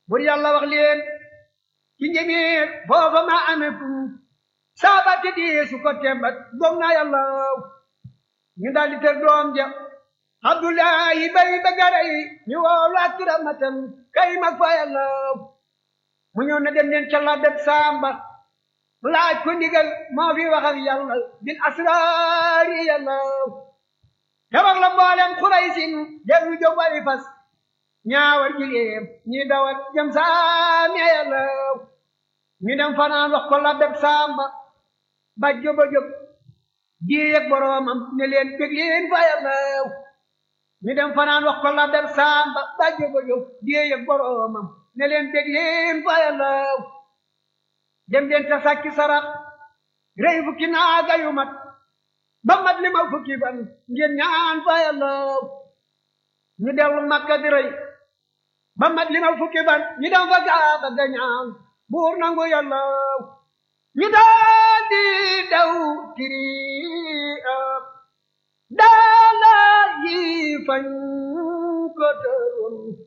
bur yàlla wax leen ci njëmiir foofa ma amee fu saaba te di su ko tembat gom na yàlla ñu daal di tër doom ja abdullahi bay ba garay ñu woolu ak ramatam kay mag fa yàlla mu ñëw na dem leen ca la dem samba laaj ko ndigal moo fi wax ak yàlla bil asraari yàlla te wax la mboolem xuraysin dellu jóg wari fas ñaawar jileem ñi dawal jëm saami yàlla ñu dem fanaan wax ko la dem samba ba jóba jóg jiyeeg boroomam ne leen bég leen fa yàlla ñu dem fanaan wax ko la dem samba ba jóba jóg jiyeeg boroomam ne leen bég leen fa yàlla dem leen ta sàkki sarax rey fukki naaga yu mat ba mat li ma fukki ban ngeen ñaan fa yàlla ñu dellu makka di rey ba mat li ma fukki ban ñu dem fa gaaba ga ñaan buur nangu yàlla ñu daal di daw tiri daala yi fañ ko tëroon